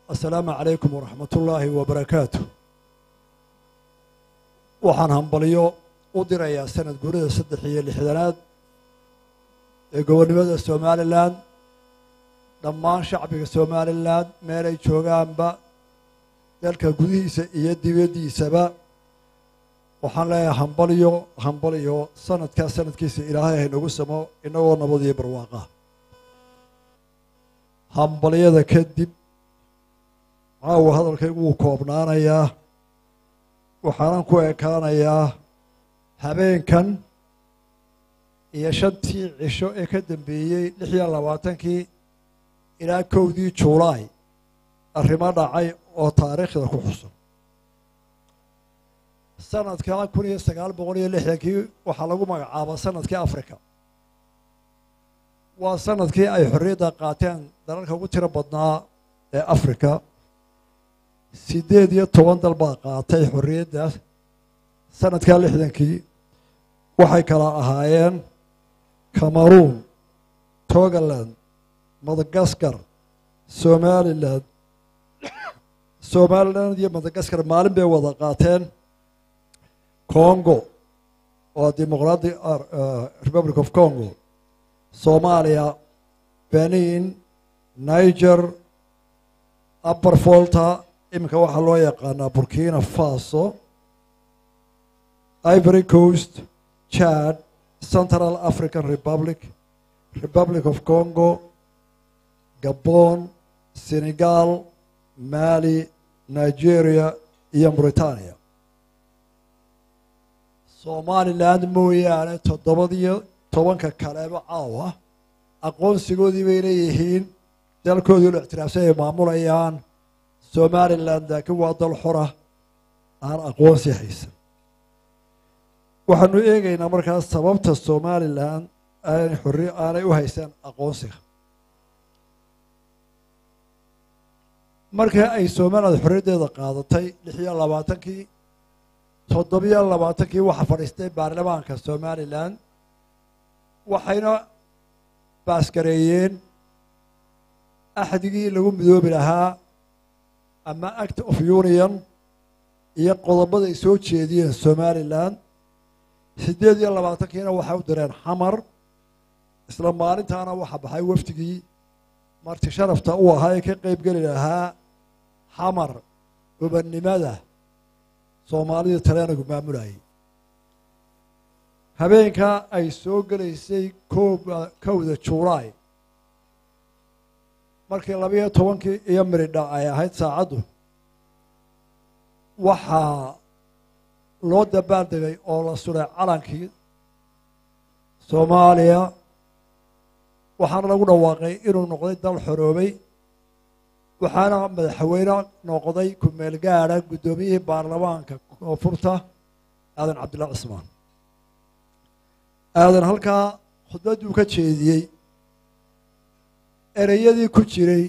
assalaamu calaykum waraxmat ullaahi wabarakaatu waxaan hambalyo u dirayaa sanad guurida saddex iyo lixdanaad ee gobonnimada somalilan dhammaan shacbiga somalilan meelay joogaanba dalka gudihiisa iyo dibaddiisaba waxaan leeyahay hambalyo hambalyo sanadkaa sanadkiisa ilaahay haynagu samo inagoo nabad iyo barwaaqa hambalyada kadib caawa hadalkaygu wuu koobnaanayaa waxaanan ku ekaanayaa habeenkan iyo shantii cisho ee ka dambeeyey lix iyo labaatankii ilaa kowdii juulaay arrimo dhacay oo taariikhda ku xusan sanadka kun iyo sagaal boqol iyo lixdankii waxaa lagu magacaaba sanadkii africa waa sanadkii ay xorriyadda qaateen dalalka ugu tiro badnaa ee africa siddeed iyo toban dal baa qaatay xorriyaddaas sanadkaa lixdankii waxay kala ahaayeen cameroon togaland madagaskar somalilan somalilan iyo madagaskar maalin bay wada qaateen congo oo dimuqratic republic of congo soomaaliya benin niger upper volta iminka waxaa loo yaqaanaa burkina faso ivory coast chad central african republic republic of congo gabon senegal mali nigeria iyo mauritania somaliland mooyaane toddobadiyo tobanka kaleba caawa aqoonsigoodii bay leeyihiin dalkoodii la ictiraafsan ay maamulayaan somalilan laakiin waa dal xora aan aqoonsi haysan waxaanu eegaynaa markaas sababta somalilan aanay xorri aanay u haysan aqoonsiga markii ay somaliland xorriyaddeeda qaadatay lix iyo labaatankii toddobiyo labaatankii waxaa fadhiistay baarlamaanka somalilan waxayna baasgareeyeen axdigii lagu midoobi lahaa ama act of union iyo qodobada ay soo jeediyeen somalilan siddeed iyo labaatankiina waxay u direen xamar isla maalintaana waxaa baxay wafdigii marti sharafta uu ahaa ee ka qeyb geli lahaa xamar gobannimada soomaalida talyaanigu maamulayay habeenka ay soo gelaysay kooba kowda juulaay markii labayo tobankii iyo miridha ay ahayd saacaddu waxaa loo dabaaldegay oo la suray calankii soomaaliya waxaana lagu dhawaaqay inuu noqday dal xoroobay waxaana madaxweyne noqday ku-meel gaadha guddoomiyihii baarlamaanka koonfurta aadan cabdillah cismaan aadan halkaa khudbadduu ka jeediyey ereyadii ku jiray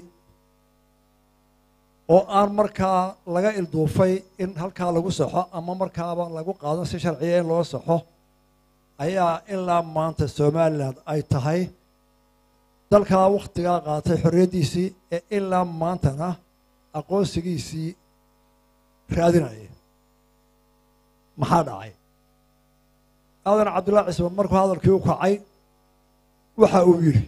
oo aan markaa laga ilduufay in halkaa lagu saxo ama markaaba lagu qaadan si sharciya in loo saxo ayaa ilaa maanta somalilan ay tahay dalkaa wakhtigaa qaatay xorriyaddiisii ee ilaa maantana aqoonsigiisii raadinaya maxaa dhacay aadan cabdullahi cismaan markuu hadalkii u kacay waxa uu yidhi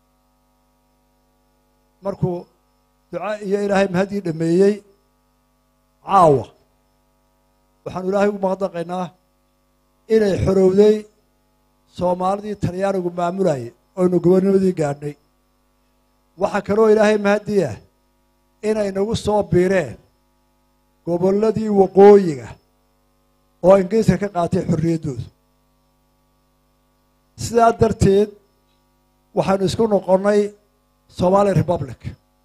markuu duca iyo ilaahay mahaddii dhameeyey caawa waxaanu ilaahay ugu maqdaqaynaa inay xorowday soomaalidii talyaanigu maamulayay oynu gobonnimadii gaadhnay waxaa kaloo ilaahay mahadii ah inay nagu soo biireen gobolladii waqooyiga oo ingiriiska ka qaatay xorriyaddooda sidaa darteed waxaynu isku noqonnay somali republic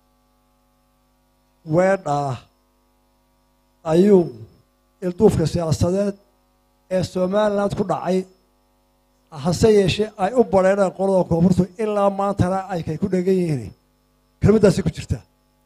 weedhaa ayuu ilduufka siyaasadeed ee somaliland ku dhacay hase yeeshee ay u badheedhaan qolada koonfurtu ilaa maantana ay kay ku dhegan yihiin kelmaddaasi ku jirtaa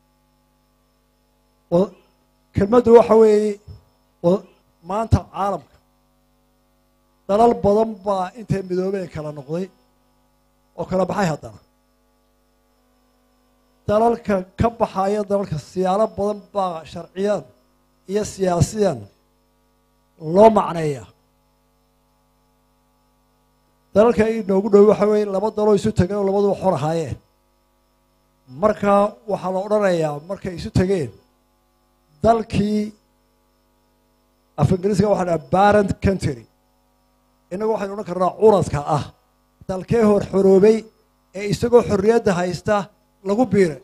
oo kelmaddu waxa weeye oo maanta caalamka dalal badan baa intay midoobeen kala noqday oo kala baxay haddana dalalka ka baxaya dalalka siyaalo badan baa sharciyan iyo siyaasiyan loo macneeya dalalka inoogu dhow waxa weeye laba daloo isu tegeen oo labaduba xor ahaayeen markaa waxaa la odhanayaa markay isu tegeen dalkii af ingiriiska waxa dhaha barent country innagu waxaynu odhan karnaa curadka ah dalkee hor xoroobay ee isagoo xorriyadda haysta lagu biiray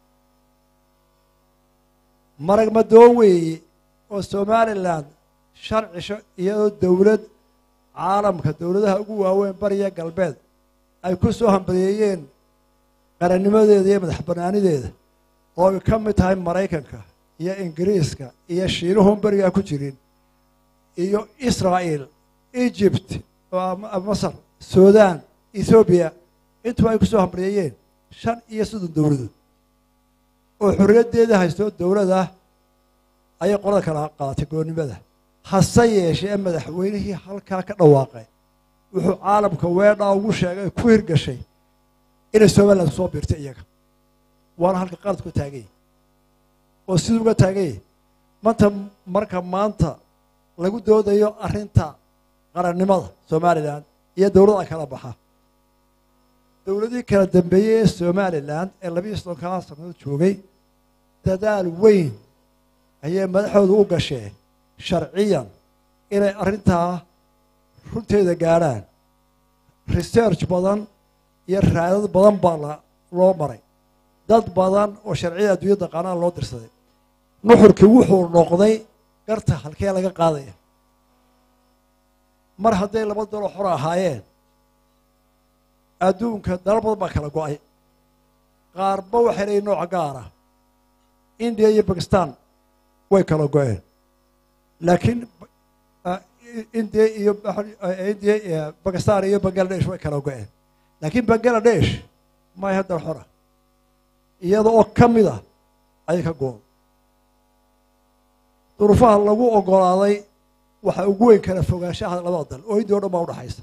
marag madoon weeye oo somalilan sharcisho iyadoo dowlad caalamka dowladaha ugu waaweyn bariya galbeed ay ku soo hambaliyeeyeen qarannimadeeda iyo madax bannaanideeda oo ay ka mid tahay maraykanka iyo ingiriiska iyo shiinuhun berigaa ku jirin iyo israa'el egypt masar sudan ethoobiya intuba ay ku soo hambaliyeeyeen shan iyo soddon dowladood oo xorriyaddeeda haysto dowladah ayay qolada kala qaadatay goonnimada hase yeeshee madaxweynihii halkaa ka dhawaaqay wuxuu caalamka weedhaa ugu sheegay ku hirgashay inay somaliland soo biirtay iyaga waana halka qaladku taaganya oo siduu uga taaganya manta marka maanta lagu doodayo arrinta qarannimada somalilan iyo dowladda kala baxa dowladihii kala dambeeyey ee somalilan ee labiiyo soddonkaa sannadood joogay dadaal weyn ayay madaxooda u gasheen sharciyan inay arrintaa runteeda gaadhaan research badan iyo raadad badan baa la loo maray dad badan oo sharciyada adduunya daqaanaha loo dirsaday nuxurkii wuxuu noqday garta halkee laga qaadaya mar hadday laba dalo xor ahaayeen adduunka dalal badan baa kala go-ay qaarba waxay leeyiin nooca gaara indiya iyo bakistan way kala go-een laakiin indiya iyo indiya bakistan iyo bangaladesh way kala go-een laakiin bangaladesh may haddana xora iyada oo ka mid ah ayay ka go-on duruufaha lagu ogolaaday waxaa ugu weyn kala fogaanshaha labada dal oo indiya o dhan baa udhaxaysa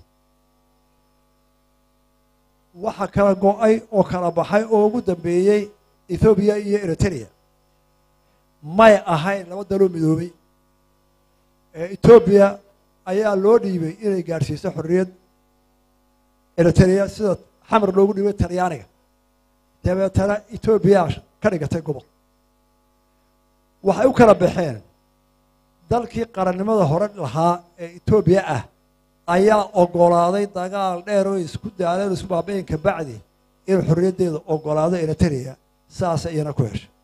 waxa kala go-ay oo kala baxay oo ugu dambeeyey ethoobiya iyo eritrea may ahayn laba daloo midoobay etoobiya ayaa loo dhiibay inay gaadhsiiso xorriyad eritrea sida xamar loogu dhiibay talyaaniga dabeetana etoobiya ka dhigatay gobol waxay u kala baxeen dalkii qarannimada hore lahaa ee etoobiya ah ayaa ogolaaday dagaal dheer oo isku daaleen o isku baabayen ka bacdi inuu xorriyaddeeda ogolaado eritrea saasa iyana ku heshay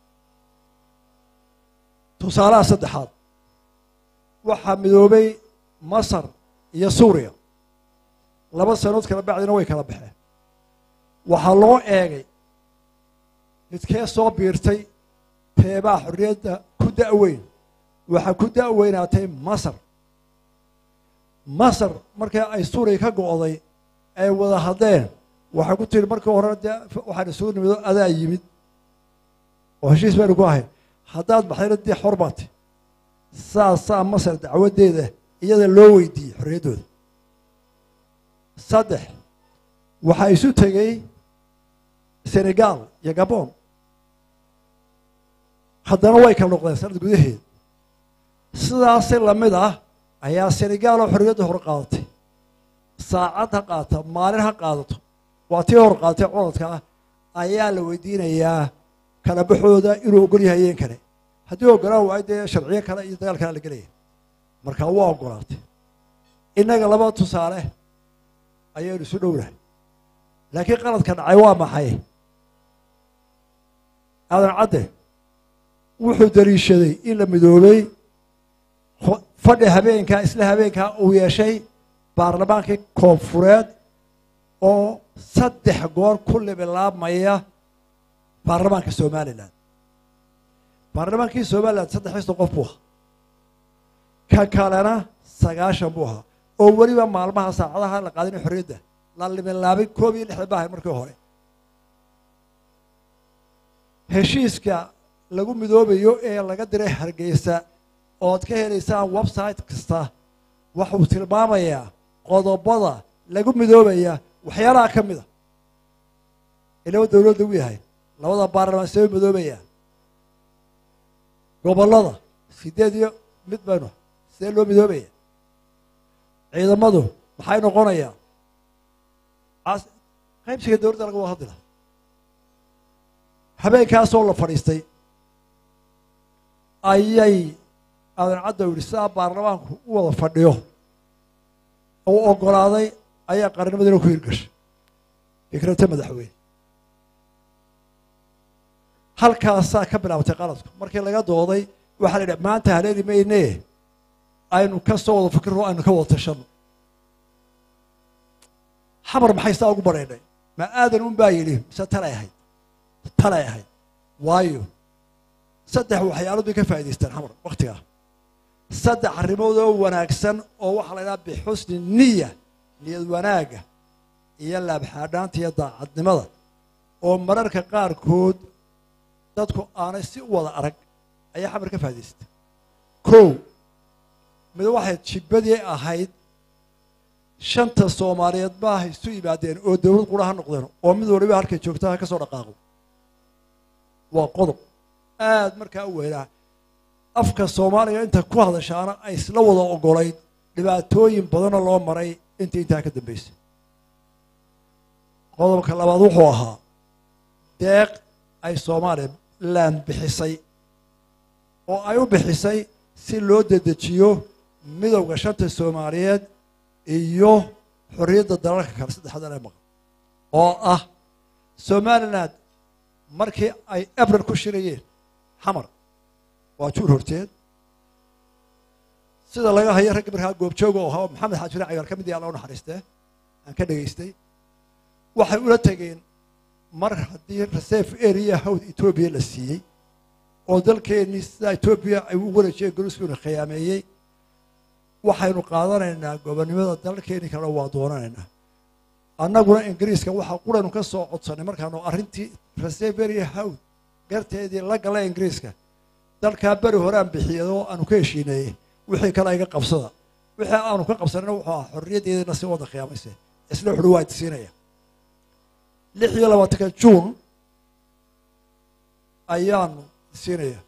tusaalaha saddexaad waxaa midoobay masar iyo suuriya laba sanood kala bacdina way kala baxeen waxaa loo eegay midkee soo biirtay teebaa xorriyadda ku da'weyn waxaa ku da'weynaatay masar masar markii ay suuriya ka go'day ay wada haddeen waxay ku tiri markii hore dee waxaan isugu nimido adaa yimid oo heshiis baynu ku ahayn haddaad baxdayna dee xor baati saasaa masar dacwaddeeda iyada loo weydiiyey xorriyaddooda saddex waxaa isu tegey senegal iyo gabon haddana way kala noqdeen sanad gudaheed sidaasi lamid ah ayaa senegal oo xorriyadda hor qaadatay saacad ha qaata maalin ha qaadato waa tii hor qaadatay curadka ah ayaa la weydiinayaa kala baxooda inuu ogol yahay yeen kale haddii ogolaan waayo dee sharciyo kale iyo dagaal kale la gelaya markaa waa ogolaatay innaga laba tusaale ayaynu isu dhownahay laakiin qaladka dhacay waa maxay aadan cadde wuxuu daliishaday in la midoobay fadhi habeenkaa isla habeenkaa uu yeeshay baarlamaankii koonfureed oo saddex goor ku libilaabmaya baarlamaanka somalilan baarlamaankii somalilan saddexdiisa qof buu ahaa ka kalena sagaashan buu ahaa oo weliba maalmaha saacadaha la qaadinay xorriyadda la libilaabay koob iyo lixdan baahay markii hore heshiiska lagu midoobayo ee laga diray hargeysa ood ka helaysaan website kasta waxuu tilmaamayaa qodobada lagu midoobaya waxyaalaha ka mid a ilawa dowladda u yahay labada baarlamaan see madoobayaan gobollada sideed iyo mid baynu sidee loo midoobaya ciidamadu maxay noqonayaan qaybsiga dowladda laga wada hadlila habeenkaasoo la fadhiistay ayay aadan cadda yidhi sidaa baarlamaanku u wada fadhiyo uu oggolaaday ayaa qarannimadina ku hirgashay fikrata madaxweyne halkaasaa ka bilaabatay qaladku markii laga dooday waxaa la yidhi maanta haleeli mayne aynu ka soo wada fikirno aynu ka wada tashano xamar maxay saa ugu badhaydhay ma aadan un baa yidhi mise talay ahayd talay ahayd waayo saddex waxyaalood bay ka faa'idaystaan xamar wakhtigaa saddex arrimood oo wanaagsan oo waxaa la ydhaha bixusni niya niyad wanaagga iyo laabxaadhaanta iyo daacadnimada oo mararka qaarkood dadku aanay si u wada arag ayaa xamar ka faa'idaystay kow mid waxay jibbadii ahayd shanta soomaaliyeed maaha isu yimaadeen oo dowlad qura ha noqdeen oo mid waliba halkay joogta ha ka soo dhaqaaqo waa qodob aad markaa u weynaa afka soomaaliya inta ku hadashaana ay isla wada oggolayd dhibaatooyin badanoo loo maray intii intaa ka dambaysay qodobka labaad wuxuu ahaa deeq ay soomaaliya laan bixisay oo ay u bixisay si loo dedejiyo midowda shanta soomaaliyeed iyo xorriyadda dalalka kale saddexdan ee maqan oo ah somalilan markii ay abril ku shirayeen xamar waa juur horteed sida laga hayo ragga markaa goobjooga oo ahaa maxamed xaajire cagaar ka mid yaha alla u naxariistee aan ka dhegaystay waxay ula tegeen mar haddii reserve area hawd etoobiya la siiyey oo dalkeennii sidaa etoobiya ay u wareejiyeen goluskuna khiyaameeyey waxaynu qaadanaynaa gobonnimada dalkeennii kale waa doonanaynaa annaguna ingiriiska waxaa quranu ka soo codsanay markaanu arrintii reserve area hawd garteedii la gala ingiriiska dalkaa beri horeaan bixiyadoo aanu ka heshiineeyey wixii kale iga qabsada wixii aanu ka qabsanayna wuxuu ahaa xorriyaddeedina si wada khiyaamayse isla xuri waa idsiinaya lix iyo labaatanka juun ayaanu siinaya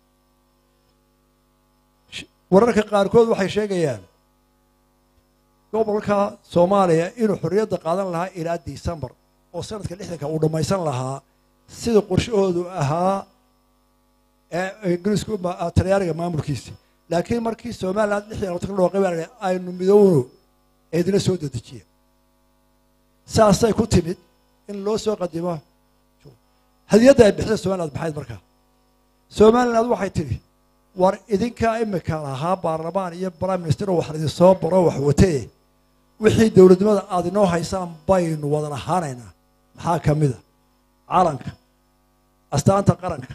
wararka qaarkood waxay sheegayaan gobolka soomaaliya inuu xorriyadda qaadan lahaa ilaa decembar oo sanadka lixdanka uu dhammaysan lahaa sida qorshahoodu ahaa ee ingiriisku talyaaniga maamulkiisa laakiin markii somalilan lix iyo labatanka dhooqay baa la aynu midowno eedina soo dedejiya saasay ku timid in loo soo qadimo hadiyadda ay bixida somaliland maxayd markaa somaliland waxay tidhi war idinkaa imika lahaa baarlamaan iyo prime minister oo wax idin soo baro wax watee wixii dowladnimada aad inoo haysaan baynu wada lahaanaynaa maxaa ka mida calanka astaanta qaranka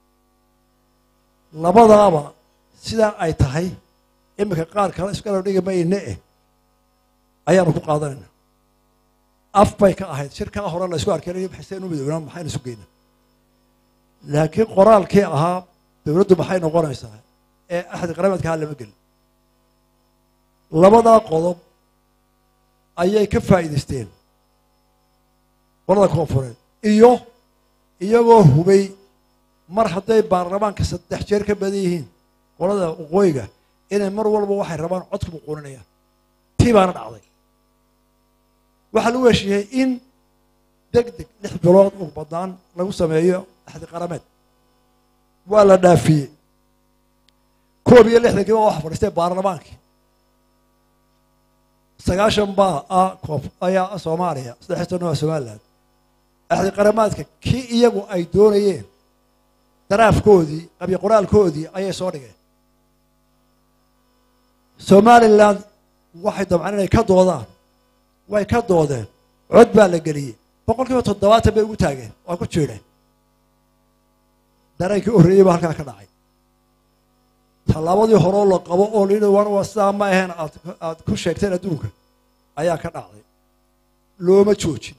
labadaaba sidaa ay tahay iminka qaar kale iskala dhigi mayne eh ayaanu ku qaadanaynaa af bay ka ahayd shirkaa hore la isku arkeen maxayseen u midownaa maxaynu isu geynaa laakiin qoraalkii ahaa dowladdu maxay noqonaysaa ee axdi qarameedkaha lama gelin labadaa qodob ayay ka faa'iidaysteen qolada koonfureed iyo iyagoo hubay mar hadday baarlamaanka saddex jeer ka badan yihiin qolada waqooyiga inay mar walba waxay rabaan codku muquuninayaan tii baana dhacday waxaa lagu heshiiyey in deg deg lix bilood ugu badnaan lagu sameeyo axdi qarameed waa la dhaafiyey koob iyo lixdankii baa waxa fadhiistay baarlamaankii sagaashan baa ah koof ayaa soomaaliya saddex tan waa somaliland axdi qaramaadka kii iyagu ay doonayeen daraafkoodii qabyo qoraalkoodii ayay soo dhigeen somaliland waxay dabcaan inay ka doodaan way ka doodeen cod baa la geliyey boqol kiiba toddobaatan bay ugu taageen waa ku jiidheen dareenkii horreeyey baa halkaa ka dhacay tallaabadii horeo la qabo oo layidhi war waa sidaa ma ahayn aad aad ku sheegteen adduunka ayaa ka dhacday looma joojin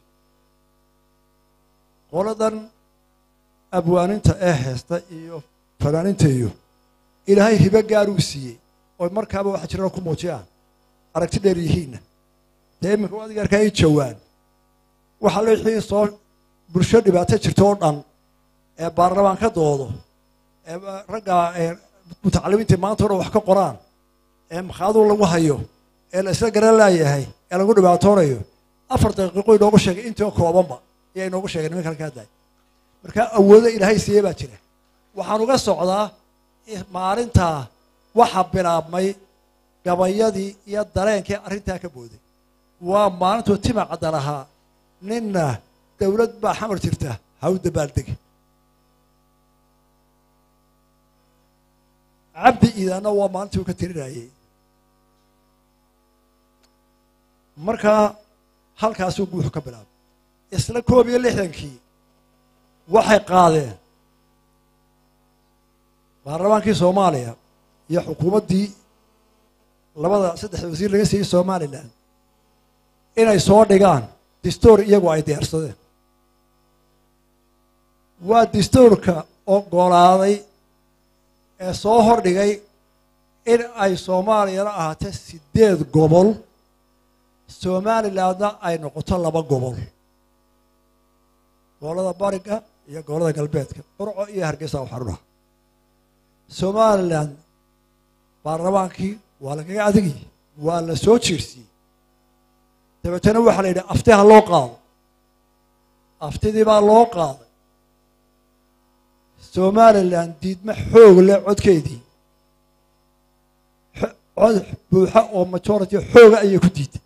qoladan abwaaninta ee heesta iyo fanaaninta iyo ilaahay hibo gaaruu siiyey oo markaaba waxa jirana ku muujiyaan aragti dheer yihiinna dee iminka adiga arkaa i jawaan waxaa la wixii soo bulsho dhibaato jirto oo dhan ee baarlamaan ka doodo ee ragga mutacalimiinta maanta o dhan wax ka qoraan ee makhaaduu lagu hayo ee la isla garan laayahay ee lagu dhibaatoonayo afar daqiiqo inoogu sheegay intoo koobanba ayaa inoogu sheegay nimanka halka hadday marka awoodo ilaahay siiye baa jira waxaan uga socdaa maalintaa waxa bilaabmay gabayadii iyo dareenkii arrintaa ka booday waa maalintuu tima cadda lahaa ninna dowlad baa xamar jirta ha u dabaaldegi cabdi iidaanna waa maalintii uu ka tirinayey markaa halkaasuu guuxu ka bilaabay isla koob iyo lixdankii waxay qaadeen baarlamaankii soomaaliya iyo xukuumaddii labada saddexda wasiir laga siiyey somalilan inay soo dhigaan distoor iyagu ay diyaarsadeen waa distoorka ogolaaday ee soo hordhigay in ay soomaaliyana ahaatee sideed gobol somalilandna ay noqoto laba gobol gobollada bariga iyo gobollada galbeedka burco iyo hargeysa u xaruna somalilan baarlamaankii waa lagaga adigi waa la soo jiirsiyey dabeetana waxaa la yidhi afti ha loo qaado aftidii baa loo qaaday somalilan diidma xoog leh codkeedii cod buuxa oo majority xooga ayay ku diiday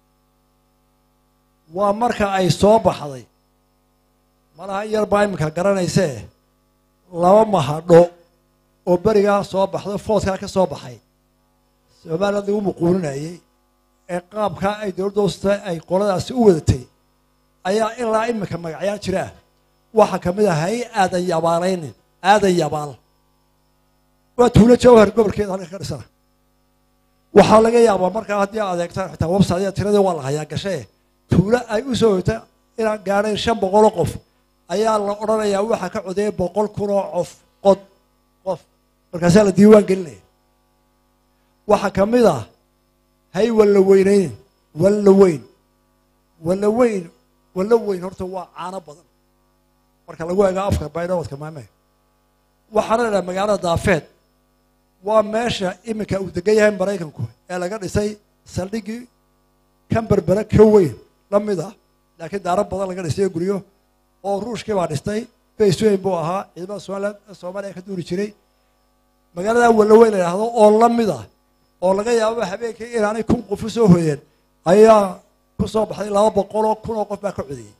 waa marka ay soo baxday malaha in yar baa iminka garanaysee laba mahadho oo berigaa soo baxdo foodkaa ka soo baxay somaliland lagu muquuninayey ee qaabkaa ay dowladda usta ay qoladaasi u wadatay ayaa ilaa iminka magacyaan jiraa waxaa ka mid ahay aadan yabaalaynin aadan yabaal waa tuulo jawhar gobolkeeda halka ka dhisana waxaa laga yaabaa markaa haddii aad eegtaan xitaa website tiradii waa la hayaa gashee tuulo ay u soo hoyta inaan gaadhayn shan boqoloo qof ayaa la odhanayaa waxaa ka codeeyay boqol kunoo cof qod qof markaasaa la diiwaan gelinaya waxaa ka mid ah hay walla weynaynin walla weyn walla weyn walla weyn horta waa caano badan marka lagu eego afka baydhawadka maame waxaana la idhaha magaalada daafeed waa meesha iminka uu degan yahay maraykanku ee laga dhisay saldhiggii kan berbere ka weyn la mid ah laakiin daaro badan laga dhisay guryo oo ruushkii baa dhistay baysweyn buu ahaa ciidamada somaliland soomaaliya ka duuri jiray magaalada wallaweyn la idhaahdo oo la mid ah oo laga yaabo habeenkii inaanay kun qof u soo hoyeen ayaa ku soo baxday laba boqoloo kunoo qof baa ka codiyey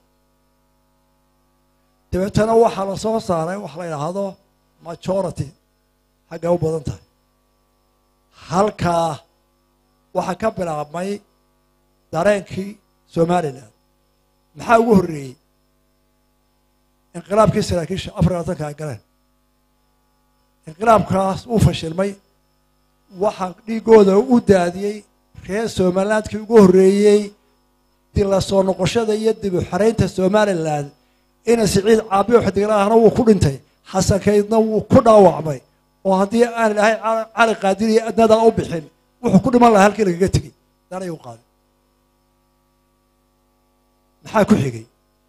dabeetana waxaa la soo saaray waxa la idhaahdo majority xagga u badan tahay halkaa waxaa ka bilaabmay dareenkii somalilan maxaa ugu horreeyey inqilaabkii saraakiisha afar labatanka ay galeen inqilaabkaas uu fashilmay waxaa dhiigooda u daadiyey reer somalilandkii ugu horreeyey dila soo noqoshada iyo dib u xaraynta somalilan ina siciid caabiyo xidiglaahna wuu ku dhintay xasankaydna wuu ku dhaawacmay oo haddii aan ilahay cali qaadin iyo adnadaa u bixin wuxuu ku dhiman lahaa halkii lagaga tegey danay u qaaday maxaa ku xigay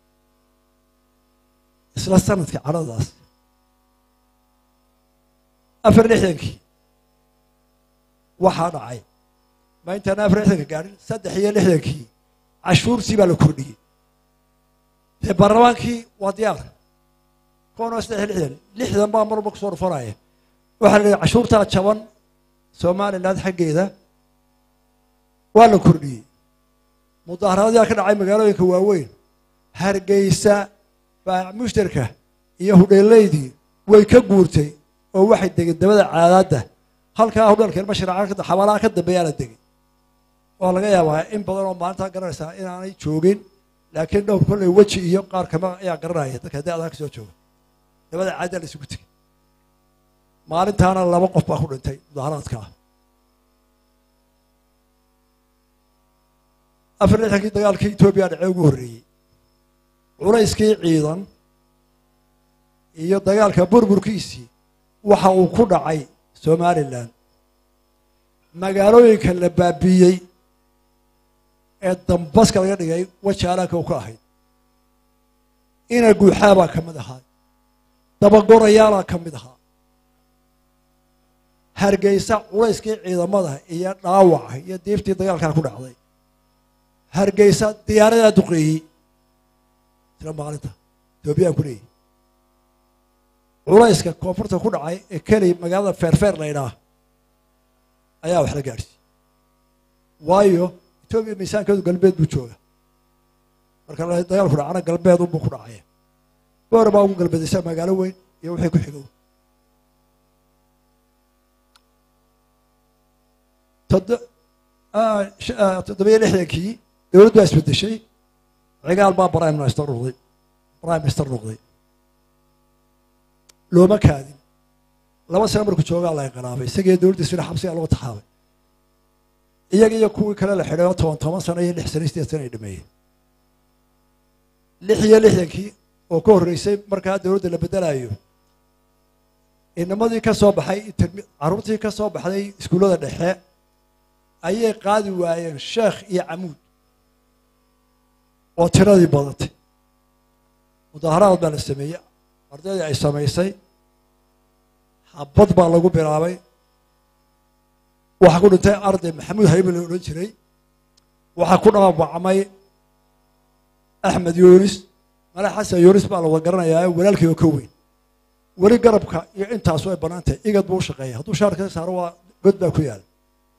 isla sanadkii cadhadaas afar lixdankii waxaa dhacay ma intaana afar lixdanka gaadhin saddex iyo lixdankii cashuurtii baa la kordhiyey dee baarlamaankii waa diyaar koon oo saddex iyo lixdan lixdan baa marba kusoo dhufanaya waxaa la yihi cashuurtaa jaban somaliland xaggeeda waa la kordhiyey mudaaharaadyaa ka dhacay magaalooyinka waaweyn hargeysa baa mushtarka iyo hudheelaydii way ka guurtay oo waxay degeen dabada caadaadda halkaa hudheelkeen mashraca xabaalaha ka dambeeyaa la degay oo laga yaabaa in badan oo maalintaa garanaysaa inaanay joogin laakiin dhowr kolley weji iyo qaar kama ayaa garanaya dadka haddii adaa ka soo jooga dabada caaddaa la isugu tegay maalintaana laba qof baa ku dhintay mudaaharaadkaa afar lixdankii dagaalkii etoobiya dhacee ugu horreeyey culayskii ciidan iyo dagaalka burburkiisii waxa uu ku dhacay somalilan magaalooyinka la baabiiyey ee dambaska laga dhigay wajaalaanka u ka ahayd ina guuxaa baa ka mid ahaa dabagorayaala ka mid ahaa hargeysa culayskii ciidamada iyo dhaawaca iyo diiftii dagaalkaa ku dhacday hargeysa diyaaradaa duqeeyey isla maalinta etoobiyaan ku leeyahy culayska koonfurta ku dhacay ee keli magaalada feerfeer la ydhaah ayaa wax la gaadhsiiyey waayo etoobiya miisaankeedu galbeed buu jooga marka dagaalku dhacana galbeed unbuu ku dhacaya boor baa ugu galbeedaysa magaalo weyn iyo wixii ku xigow toddobiyo lixdankii dowladdu baa isbedeshay cigaal baa prime minister noqday prime minister noqday looma kaadin laba sano markuu joogaa la inqilaabay isagii dowladdiisina xabsigaa lagu taxaabay iyaga iyo kuwii kale la xidhay oo toban toban sano iyo lix sano sideed sano ay dhameeyeen lix iyo lixdankii oo ka horreysay markaa dowladda la bedelayo inamadii ka soo baxay carruurtii ka soo baxday iskuullada dhexe ayay qaadi waayeen sheekh iyo camuud oo tiradii badatay mudaaharaad baa la sameeyey ardaydii ay samaysay xabad baa lagu bilaabay waxaa ku dhintay arday maxamuud haybe la odhan jiray waxaa ku dhaawacmay axmed yunis male xasan yunis baa la wada garanayaa walaalkii oo ka weyn weli garabka iyo intaasu ay bannaan tahay igad buu u shaqeeya hadduu shaarka saaro waa god baa ku yaala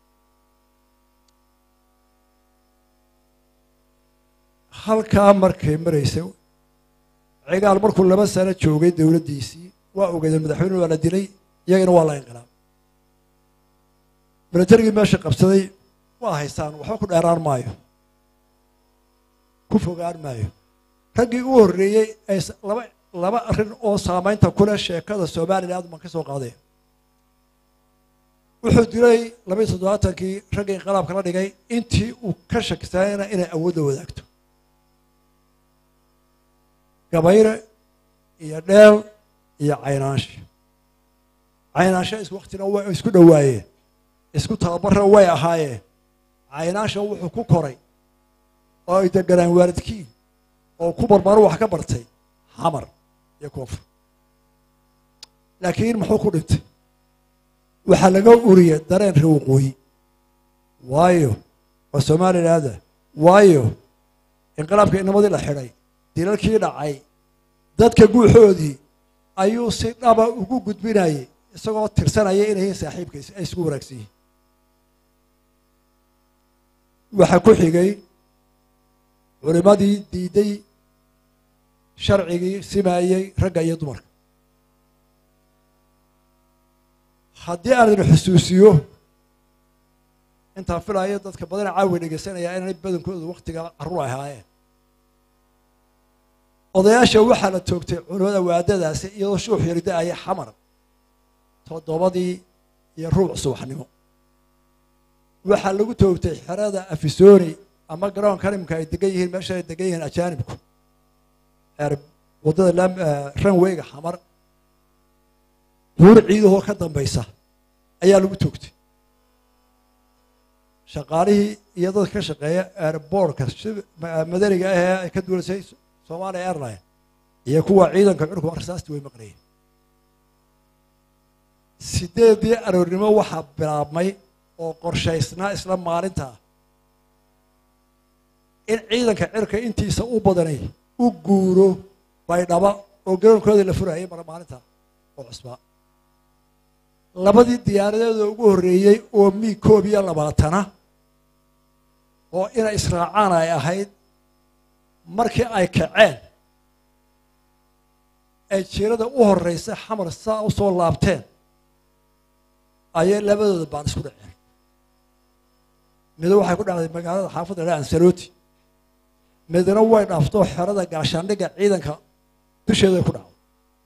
halkaa markay maraysay cigaal markuu laba sano joogay dowladdiisii waa ogeedee madaxweyne waa la dilay iyagana waa la inqilaab milatarigii meesha qabsaday waa haystaan waxba ku dheeraan maayo ku fogaan maayo raggii u horreeyey ay laba laba arrin oo saamaynta kuleh sheekada somaliland man ka soo qaadeen wuxuu dilay labaiyo toddobaatankii raggii inqilaabka la dhigay intii uu ka shakisanayna inay awoodda wadaagto gabayre iyo dheel iyo caynaansha caynaansha is waktina way isku dhowaayeen isku tababarra way ahaayeen caynaansha wuxuu ku koray oo ay deganaan waalidkii oo ku barbaro wax ka bartay xamar iyo koonfur laakiin muxuu ku dhintay waxaa laga uriyay dareen ree waqooyi waayo waa somalilaanda waayo inqilaabka inamadii la xidhay dilalkii dhacay dadka guuxoodii ayuu si dhaba ugu gudbinayay isagoo tirsanaya inay yihiin saaxiibkiis ay isku wanaagsan yihiin waxaa ku xigay culimmadii diiday sharcigii simaayey ragga iyo dumarka haddii aan idin xusuusiyo intaan filayo dadka badana caawi dhegeysanaya inay badankoodu waktiga carruur ahaayeen odayaasha waxaa la toogtay culimada waadadaasi iyadoo shuux yarida-aya xamar toddobadii iyo ruuc subaxnimo waxaa lagu toogtay xerada afisoni ama garoonka nimka ay degan yihiin meesha ay degan yihiin ajaanibku waddada ranweyga xamar buur ciidahoo ka dambaysa ayaa lagu toogtay shaqaalihii iyo dadka ka shaqeeya airboortka madaniga ahee ay ka duulasay somalia airline iyo kuwa ciidanka curku rasaasti way maqnayeen sideedii aroornimo waxaa bilaabmay oo qorshaysnaa isla maalintaa in ciidanka cirka intiisa u badanay u guuro baydhaba oo garoonkoodii la furayay mara maalinta oo cusbaa labadii diyaaradeeda ugu horreeyey oo mii koob iyo labaatana oo inay israacaan ay ahayd markii ay kaceen ay jiirada u horreysa xamar saa u soo laabteen ayay labadooda baan isku dhaceen mido waxay ku dhacday magaalada xaafadda dha ansaloti midna way dhaafto xerada gaashaandhigga ciidanka dusheeday ku dhacday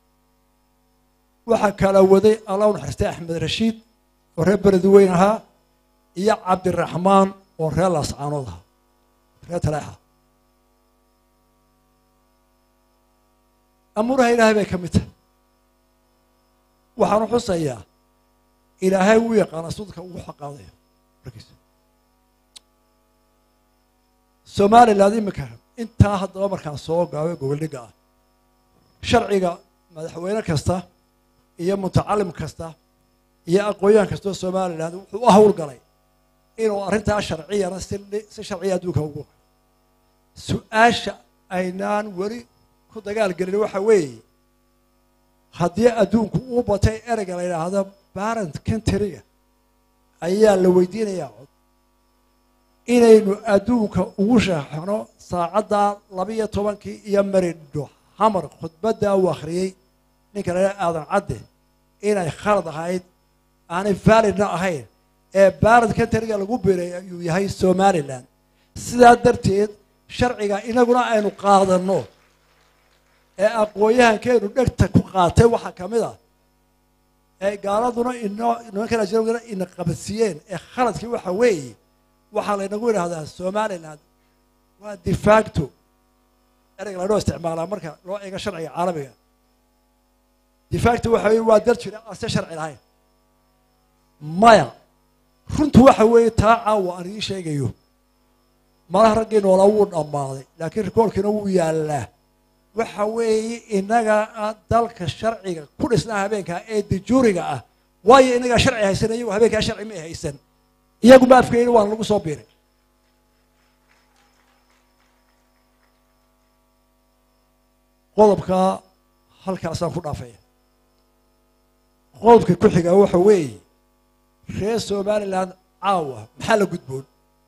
waxaa kala waday allah u naxariistay axmed rashiid oo reer beledweyn ahaa iyo cabdiraxmaan oo reer laascaanood ahaa reer taleexa amuuraha ilaahay bay ka mid tahay waxaanu xusayaa ilaahay wuu yaqaana sudka ugu xaqaadaya markiisa somaliland iminka intaa haddaba markaan soo gaabay goboldhigga ah sharciga madaxweyne kasta iyo mutacalim kasta iyo aqoon-yahan kastoo somalilan wuxuu u howlgalay inuu arrintaa sharciyana si si sharciya adduunka ugu su-aasha aynaan weli ku dagaal gelin waxa weeye haddii adduunku uu batay ereyga la yidhaahdo barent countryga ayaa la weydiinayaa cod inaynu adduunka ugu shaaxno saacadda labiyo tobankii iyo maridho xamar khudbadda uu akhriyey ninka la yidhaha aadan cadde inay khalad ahayd aanay validna ahayn ee barent countryga lagu biray ayuu yahay somalilan sidaa darteed sharciga inaguna aynu qaadanno ee aqoon-yahankeenu dhegta ku qaatay waxaa ka mid ah ee gaaladuna ino nimankan ajnabigana ina qabadsiiyeen ee khaladkii waxa weeye waxaa laynagu yidhaahdaa somaliland waa defacto ereyga lanoo isticmaalaa marka loo eego sharciga caalamiga defacto waxa weye waa dal jira aan se sharci lahayn maya runtu waxa weeye taa caawa aan ii sheegayo malaha raggii noolaa wuu dhammaaday laakiin rikoorkiina wuu yaallaa waxa weeye inaga dalka sharciga ku dhisnaa habeenkaa ee dajuuriga ah waayo inagaa sharci haysan iyagu habeenkaa sharci may haysan iyagu ma afkeyni waana lagu soo biiray qodobkaa halkaasaan ku dhaafaya qodobka ku xigaa waxa weeye reer somaliland caawa maxaa la gudboon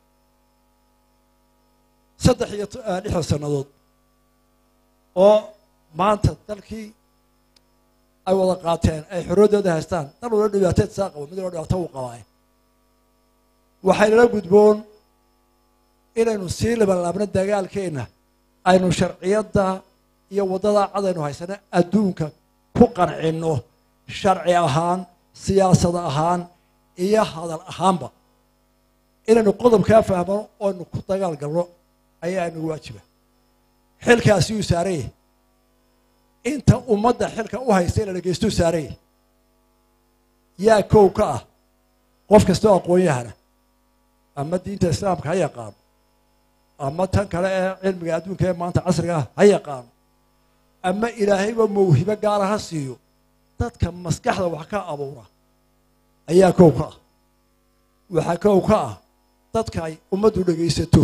saddex iyo lixdan sannadood oo maanta dalkii ay wada qaateen ay xorooddooda haystaan dal wala dhibaateed saa qabo mid wala dhibaato uu qabaaye waxaynala gudboon inaynu sii labanlaabno dagaalkeenna aynu sharciyadda iyo waddada cadaynu haysano adduunka ku qancinno sharci ahaan siyaasad ahaan iyo hadal ahaanba inaynu qodobkaa fahmano oonu ku dagaal galno ayaa inagu waajiba xilkaasi uu saaranyah inta ummadda xilka u haysta ina dhegeystu saaranyah yaa kow ka ah qof kastoo aqoon-yahana ama diinta islaamka ha yaqaano ama tan kale ee cilmiga adduunka ee maanta casriga ah ha yaqaano ama ilaahayba mawhibo gaara ha siiyo dadka maskaxda wax ka abuura ayaa kow ka ah waxaa kow ka ah dadka ay ummaddu dhegaysato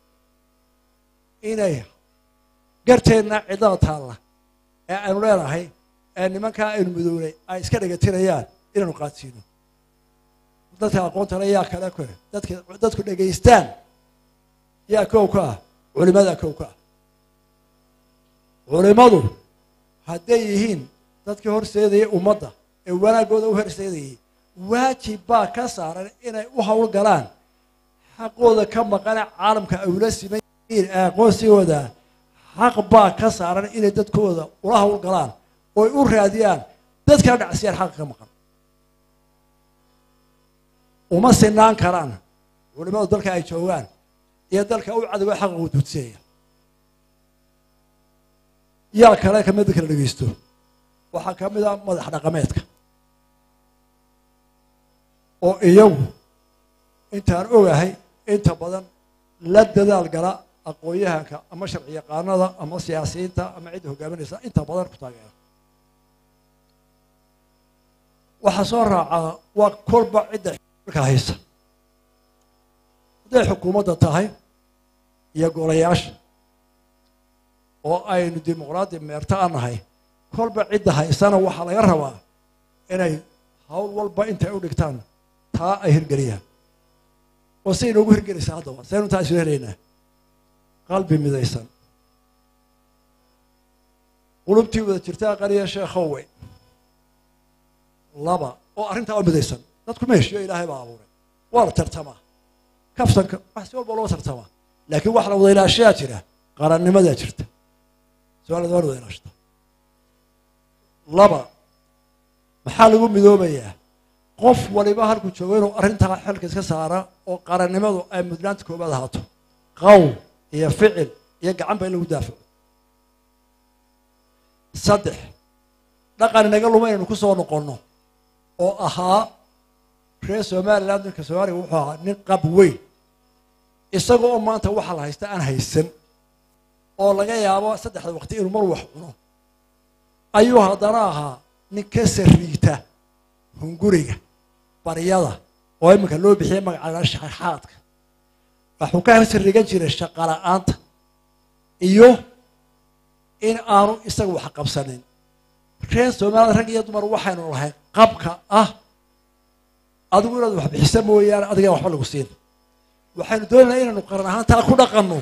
inay garteenna cidlada taalla ee aynu leenahay ee nimankaa aynu midownay ay iska dhegatirayaan inaynu qaadsiino dadka aqoontale yaa kale kore dadka dadku dhegaystaan yaa kow ka ah culimadaa kow ka ah culimadu hadday yihiin dadkii horseedayay ummadda ee wanaaggooda u horseedayay waajib baa ka saaran inay u howlgalaan xaqooda ka maqane caalamka ay ula siman yihiin ee aqoonsigooda xaq baa ka saaran inay dadkooda ula howlgalaan ooy u raadiyaan dadkana dhacsiyaan xaqa ka maqan uma sinaan karaan culimadu dalka ay joogaan iyo dalka u cadowga xaqa u duudseeya yaa kale kamida kala dhegeysto waxaa ka mid a madax dhaqameedka oo iyagu intaan ogahay inta badan la dadaal gala aqoon-yahanka ama sharci yaqaanada ama siyaasiyiinta ama cidda hogaaminaysa inta badan ku taageera waxaa soo raacaa waa kolba cidda xilka haysa hadday xukuumadda tahay iyo golayaasha oo aynu dimuqraadi meerto a nahay kolba cidda haysana waxaa laga rabaa inay hawl walba intay u dhigtaan taa ay hirgeliyaan oo say inoogu hirgelaysaa haddaba saynu taa isu helaynaa qalbi midaysan qulubtii wada jirtaa qariya sheekhowe laba oo arrintaa u midaysan dadku ma heshiyo ilaahay baa abuuray waa la tartamaa kaftanka wax si walba loo tartamaa laakiin wax la wada ilaashayaa jira qarannimadaa jirta su-aalada waan wada ilaashata laba maxaa lagu midoobayaa qof waliba halku joogo inuu arrintaa xilka iska saara oo qarannimadu ay mudnaanta koobaad ahaato qowl iyo ficil iyo gacanba in lagu daafaco saddex dhaqan inaga luma inaynu ku soo noqonno oo ahaa reer somaliland ninka soomaaliga wuxuu ahaa nin qab weyn isaga oo maanta waxaa la haysta aan haysan oo laga yaabo saddexda waqti inuu mar wax cuno ayuu haddana ahaa nin ka sariita hunguriga baryada oo iminka loo bixiyay magaca shaxaadka waxuu ka sarigan jiray shaqala-aanta iyo in aanu isaga wax qabsanin reer soomaalida rag iyo dumar waxaynu lahay qabka ah adigu inaad wax bixisa mooyaane adigaan waxba lagu siin waxaynu doonaynaa inaynu qaran ahaan taa ku dhaqanno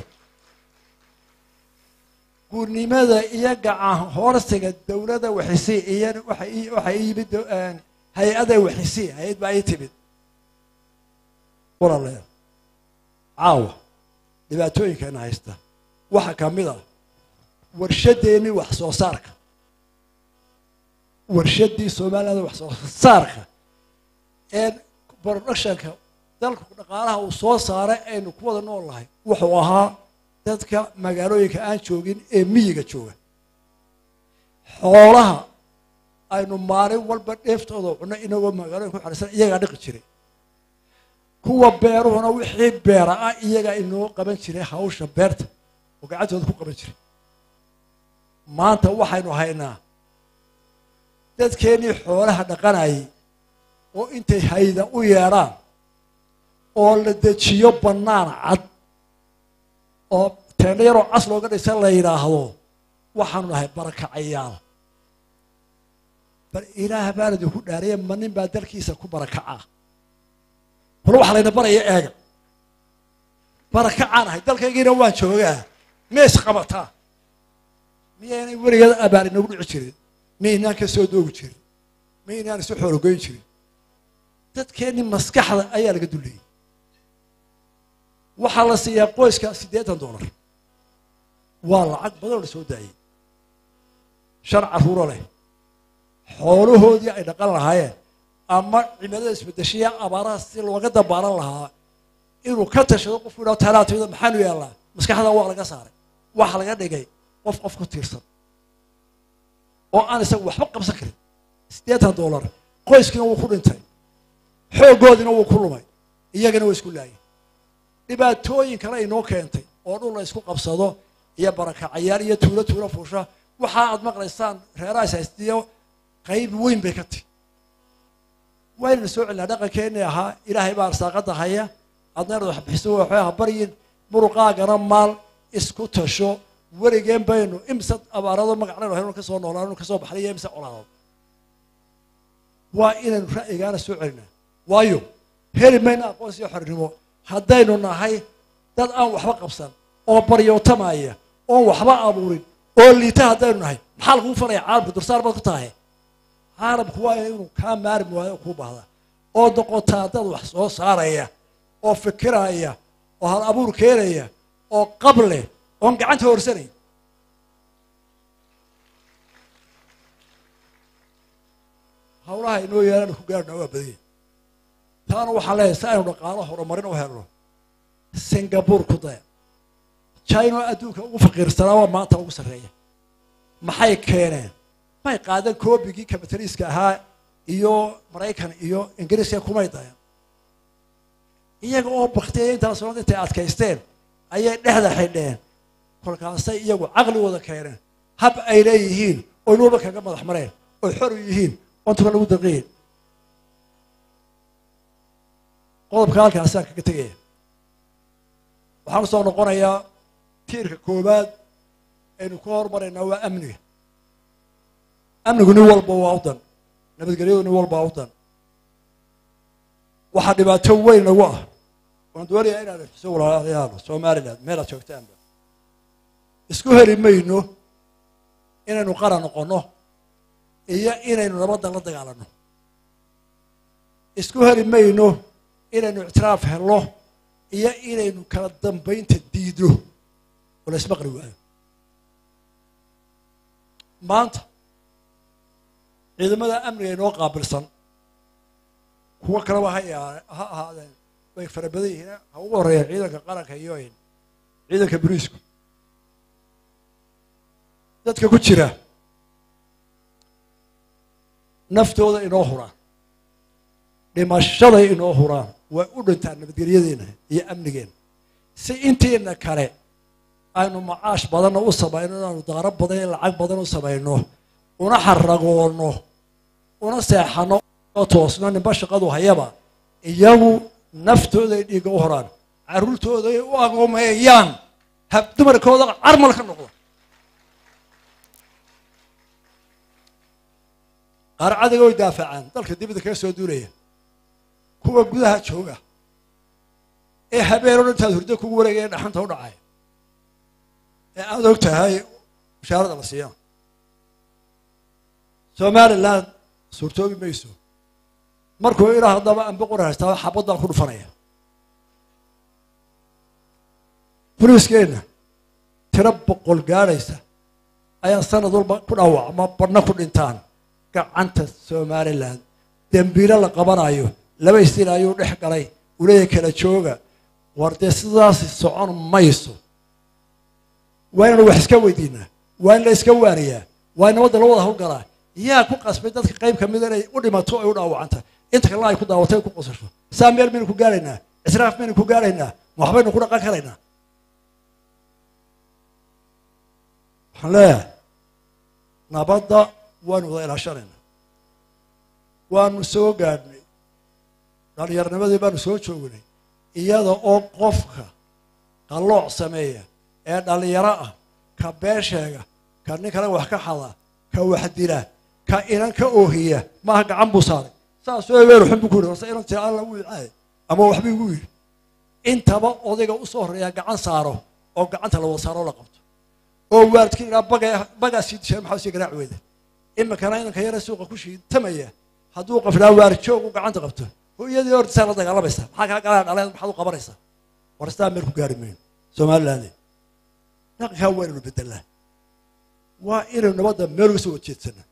guurnimada iyo gacan hoorsiga dowladda waxisi iyo waxay yimid hay-ada waxisi hay-ad baa ii timid walaaleer caawa dhibaatooyinkeena haysta waxaa ka mid a warshadeennii wax soo saarka warshaddii soomaaliyada wax soo saarka ee productionka dalka dhaqaalaha uu soo saaray aynu ku wada nool nahay wuxuu ahaa dadka magaalooyinka aan joogin ee miyiga jooga xoolaha aynu maalin walba dheeftooda cunno inagoo magaalooyinka ku xarisan iyagaa dhiqi jiray kuwa beeruhuna wixii beera ah iyagaa inoo qaban jiray hawsha beerta oo gacantooda ku qaban jiray maanta waxaynu haynaa dadkeennii xoolaha dhaqanayay oo intay hayda u yeedhaan oo la dejiyo bannaan cad oo teendho yaroo cas looga dhisa la yidhaahdo waxaanu nahay barakacayaal bal ilaah baan idinku dhaariya ma nin baa dalkiisa ku barakacaa bal waxaa layna baraya eega barakacaan ahay dalkaygiina waan joogaa mees qabataa miyaynay weligeed abaar inagu dhici jirin miyaynaan ka soo doogi jirin miyaynaan isu xoologoyn jirin dadkeennii maskaxda ayaa laga dulleyey waxaa la siiyaa qoyska siddeetan dollar waa lacag badan oo la soo daayey shan carruuro leh xoolahoodii ay dhaqan lahaayeen ama cimilada isbedeshiya abaaraha si looga dabaalan lahaa inuu ka tashado qofku idhaho talaatooda maxaanu yaallaa maskaxda waa laga saaray waxa laga dhigay qof qof ku tiirsan oo aan isagu waxba qabsan karin siddeetan dollar qoyskiina wuu ku dhintay xooggoodiina wuu ku lumay iyagana waa isku laayay dhibaatooyin kale inoo keentay oo dhul la isku qabsado iyo barakacayaal iyo tuulo tuulo fuusha waxa aad maqlaysaan reerahaas haystiyo qayb weyn bay ka tihi waynayna soo celinaa dhaqankeennii ahaa ilaahay baa arsaaqada haya adna inaad wax bixiso waxbay ha baryin muruqaagana maal isku tasho weligeen baynu imse abaarado magacnaynu haynu ka soo noolaan ka soo baxnay iyo imse colaadood waa inaynu ra'yigaana soo celinaa waayo heli mayna aqoonsi iyo xornimo haddaynu nahay dad aan waxba qabsan oo baryootamaya oon waxba abuurin oo liita haddaynu nahay maxaa laguu falaya caalamka dursaar baad ku tahay caalamku waa inuu kaa maarmi waayo oo kuu baahda oo noqotaa dad wax soo saaraya oo fikiraya oo hal abuur keenaya oo qab leh oon gacanta horsanay hawlaha inoo yeelana ku gaarna waa badanya taana waxaan leeyahay si aynu dhaqaalo horumarin u helno singapore ku daya china adduunka ugu faqiirsanaa waa maanta ugu sarreeya maxay keeneen may qaadan koobigii kabitaliiska ahaa iyo maraykan iyo ingiriiska kumay dayan iyaga oo baktiyay intaas oo intay adkaysteen ayay dhexda xidheen kolkaasay iyagu caqligooda keeneen hab ay leeyihiin oy nuuba kaga madax mareen oy xor u yihiin ontuka lagu daqiin qodobka halkaasaan kaga tegaya waxaan usoo noqonayaa tiirka koowaad aynu ka hormaraynaa waa amniga amnigu nin walba waa u dan nabadgelyadu nin walba waa u dan waxaa dhibaato weyn nagu ah waan doonayaa inaad iso walaalayaalo somaliland meelaad joogtaanba isku heli mayno inaynu qaran noqonno iyo inaynu nabadda la dagaalanno isku heli mayno inaynu ictiraaf helno iyo inaynu kala dambaynta diidno oo la ismaqli waayo maanta ciidamada amniga inoo qaabilsan kuwo kaleba ha ha ahaadeen way fara badan yihiin ha ugu horreeyeen ciidanka qaranka iyo ciidanka boliisku dadka ku jira naftooda inoo huraan dhimashaday inoo huraan way u dhintaan nabadgelyadeena iyo amnigeena si intiina kale aynu macaash badanna u samayno inaanu daaro badan iyo lacag badan u samayno una xaragoono una seexano oo toosno ninba shaqadu hayaba iyagu naftooday dhiigga u horaan carruurtooday u agoomeeyaan hab dumarkooda carmal ka noqdo qaar cadiga way daafacaan dalka dibadda kaga soo duulaya kuwa gudaha jooga ee habeenoo intaad hurdo kugu wareegaya dhaxanta u dhacay ee aada og tahay mushaarada la siiya somaliland suurtoobi mayso markuu ilaa haddaba anba qora haystaa xabadaan ku dhufanaya boliiskeenna tiro boqol gaadhaysa ayaa sanad walba ku dhaawacma badhna ku dhintaan gacanta somaliland dembiilo la qabanayo laba istil ayuu dhex galay uleeya kala jooga war dee sidaasi socon mayso waa inanu wax iska weydiinaa waa in la iska waaniyaa waa in nabadda la wada hawlgalaa yaa ku qasbay dadka qayb ka mida inay u dhimato ay u dhaawacanta inta kalena ay ku daawatay ay ku qosasho saa meel maynu ku gaaraynaa israaf maynu ku gaaraynaa ma waxbaynu ku dhaqan karaynaa waxaan leeyahay nabadda waanu wada ilaashanaynaa waanu soo gaadhnay dhallinyarnimadii baanu soo joognay iyada oo qofka qallooc sameeya ee dhallinyaro ah ka been sheega ka nin kale wax ka xada ka wax dila ka inan ka oohiya maaha gacan buu saaray saasoo ebeer xun buu ku yidhi horse inan tira alla wuu icaay ama waxba igu yidhi intaba odayga u soo horreeya gacan saaro oo gacanta la wada saaro oo la qabto oo waalidkii idhaa baga bagaa sii dishay maxaa sii garaac weyda iminkana inanka yare suuqa ku shiitamaya hadduu qaflaa waarjoog u gacanta qabto hooyadii hortisaa la dagaalamaysa maxaa kaa galaa dhaleed maxaad u qabanaysaa war sidaa meel ku gaari mayno somaliland dhaqankaa waa inaynu bedelaa waa inaynu nabadda meel uga soo horjeedsana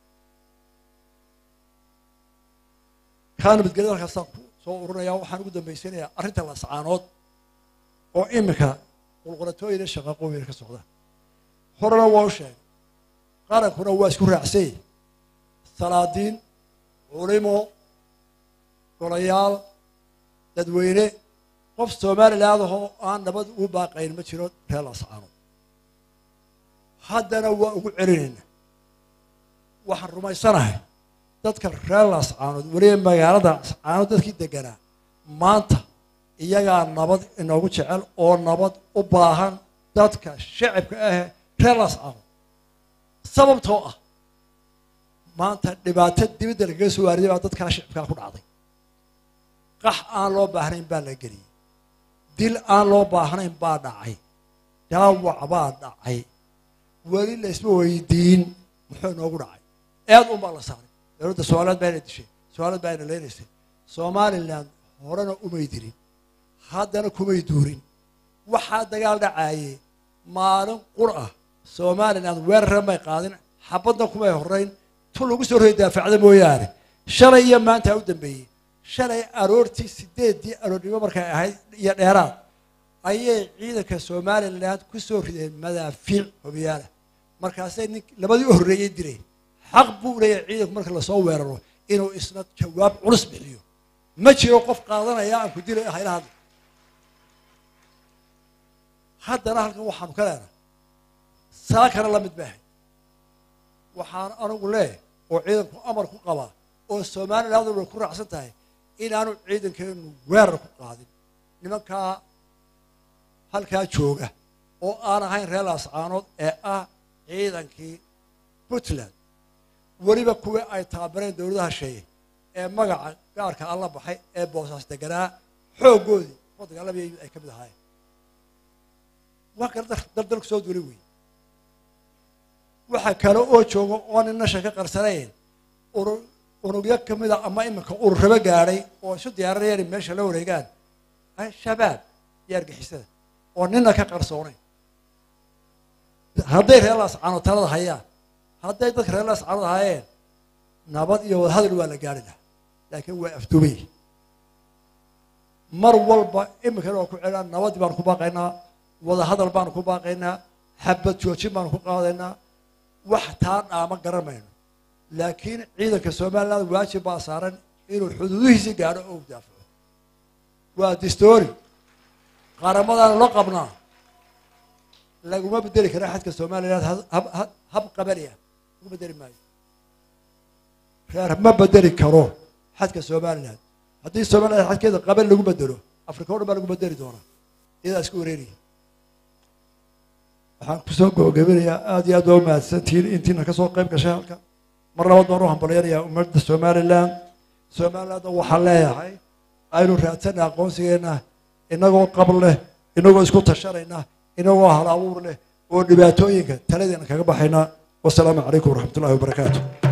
kaa nabadgelyada halkaasaan ku soo ururaya waxaan ugu dambaysanayaa arrinta lascaanood oo iminka qulqulatooyina shaqaqooyina ka socdaan horena waa u sheegay qarankuna waa isku raacsay salaadiin culimo golayaal dadweyne qof somaliland ahoo aan nabad ugu baaqayn ma jiro reer lascaanood haddana waa ugu celinayna waxaan rumaysanahay dadka reer lascaanood weliba magaalada lascaanood dadkii deganaa maanta iyagaa nabad inoogu jecel oo nabad u baahan dadka shacibka ahe reer lascaanood sababtoo ah maanta dhibaato dibadda lagaga soo waariday baa dadkaa shicibkaa ku dhacday qax aan loo baahnayn baa la geliyey dil aan loo baahnayn baa dhacay dhaawac baa dhacay weli laysma weydiin muxuu inoogu dhacay eed un baa la saaray dowladda somaliland baa ina dishay somaliland baa ina leynaysay somaliland horena umay dirin haddana kumay duurin waxaa dagaal dhacaayey maalin qur ah somaliland weerara may qaadin xabadna kumay horrayn tu lagu soo roy daafacda mooyaane shalay iyo maanta u dambeeyey shalay aroortii sideeddii aroornimo markay ahayd iyo dheeraad ayay ciidanka somaliland ku soo rideen madaafiic hobiyaala markaasay nin labadii u horreeyey direen xaq buu leeyahay ciidanku marka lasoo weeraro inuu isna jawaab culus bixiyo ma jiro qof qaadanaya aan ku dilay hayla hadla haddana halkan waxaanu ka leenahay saakana la mid baahay waxaan anigu leeyahay oo ciidanku amar ku qabaa oo somaliland way ku raacsan tahay inaanu ciidankeenu weerar ku qaadin nimankaa halkaa jooga oo aan ahayn reer laascaanood ee ah ciidankii puntland weliba kuwii ay taabareen dowladaha sheeye ee magaca gaarka alla baxay ee boosaas deganaa xooggoodii oo dagaalamaya ay ka mid ahaayeen waa kale daldalku soo duulay wey waxa kale oo jooga oo nin nasha ka qarsanayn uru unugyo ka mida ama iminka ururrabo gaadhay oo isu diyaarinayaan in meesha la wareegaan shabaab iyo argixisada oo nina ka qarsoonayn hadday reer laascaanood talada hayaan hadday dadka reer laascaanood hayeen nabad iyo wadahadal waa la gaari lahaa laakiin waa afdubay mar walba iminkana waa ku celinaa nabaddii baanu ku baaqaynaa wadahadal baanu ku baaqaynaa xabad joojin baanu ku qaadaynaa wax taa dhaama garan mayno laakiin ciidanka somaliland waajib baa saaran inuu xuduudihiisii gaadho oo daafaco waa distoori qaramadaana loo qabnaa laguma bedeli kara xadka somaliland hab qabaliya lagu bedeli maayo reer ma bedeli karo xadka somalilan haddii somalilan xadkeeda qaban lagu bedelo afrika o dhan baa lagu bedeli doonaa iyadaa iska wareeriya waxaan kusoo gabagabinayaa aada iyo aad waa umahadsantihiin intiina kasoo qayb gashay halka mar labaad baan u hambalyanayaa ummadda somalilan somalilandna waxaan leeyahay aynu raadsana aqoonsigeena inagoo qab leh inagoo isku tashanayna inagoo hal abuur leh oo dhibaatooyinka taladeena kaga baxayna wasalaamu calaykum waraxmat ullahi wabarakaatu